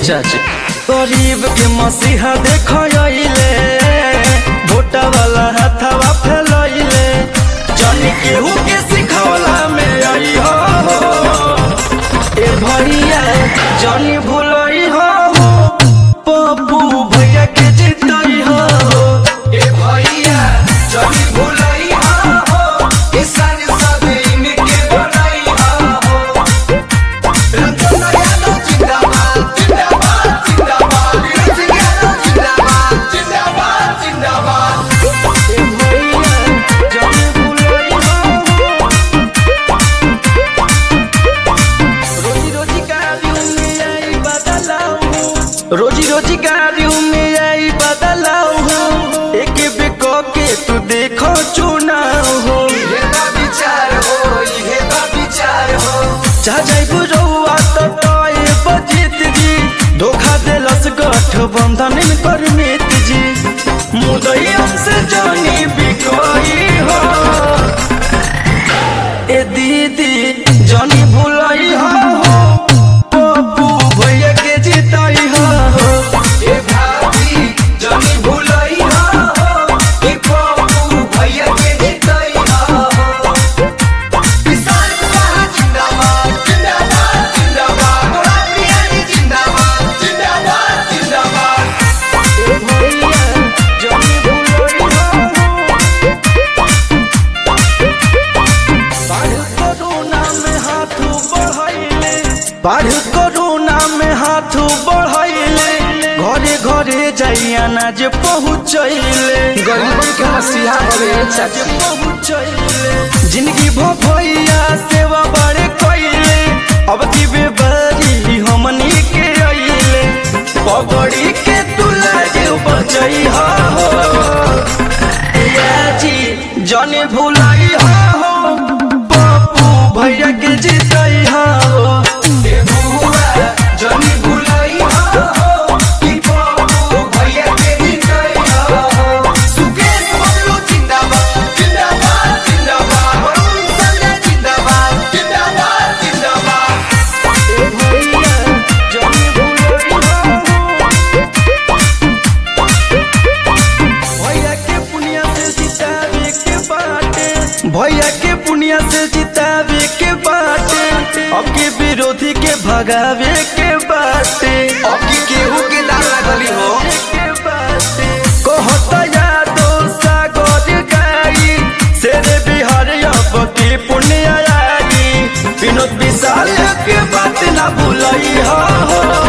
चाची गरीब के मसीहा देखले भोटा वाला हाथवा फैलैले जानी केहू के सिखवला में आई हो ए भैया जानी भूलई हो पप्पू भैया के जितई हो ए भैया जनी भुलई हो किसान सब इनके बनाई हो रंजन यादव जिंदाबाद जिंदाबाद जिंदाबाद वीरेंद्र यादव जिंदाबाद जिंदाबाद जिंदाबाद ए भैया जानी भूलई हो रोजी रोजी कार्यों में आई बदलाव रोजी रोजी कार्यों में आई बदलाव एक बेको के तू देखो चुनाव हो इहे बा विचार हो इहे बा विचार हो जा जाइबू रउआ तो तोए बजित जी धोखा देलस गठबंधन कर मित जी मुदई से जानी बिकोई हो ए दीदी जानी भूलई हो पप्पू भैया के जीतई हो ए भाभी जनी भुलई हो ई पप्पू भैया के जितई हो किसान सभा जिंदाबाद जिंदाबाद जिंदाबाद गोराबिया जी जिंदाबाद जिंदाबाद जिंदाबाद ए भैया जानी भूलई हो बाढ़ कोरोना में हाथ बढ़ैले घरे घरे जाइया ना जे पहुँचैले गरीबन के मसीहा हवे चाची। पहुँचैले जिंदगी भो भैया सेवा बड़े कैले अब की बेबारी हमनी के अइले पगड़ी के तुला जे बचई हो जी जाने भुलाई हो पप्पू भैया के जीतई हो ए बुआ जनी भुलई हो ई पप्पू भैया के जितई हो सुकेश बबलू जिंदाबाद जिंदाबाद जिंदाबाद वरुण संजय जिंदाबाद जिंदाबाद जिंदाबाद ए भैया जाने भुलाई हो भैया के पुनिया से जितावे के बाटे भैया के पुनिया से जितावे के बाटे अब के विरोधी के भगावे के बाटे अब की केहू के दाल लगली हो के बाटे कहता यादो सागर गाई शेरे बिहार अब की पुण्य आई विनोद विशाल के बात ना भूलई हो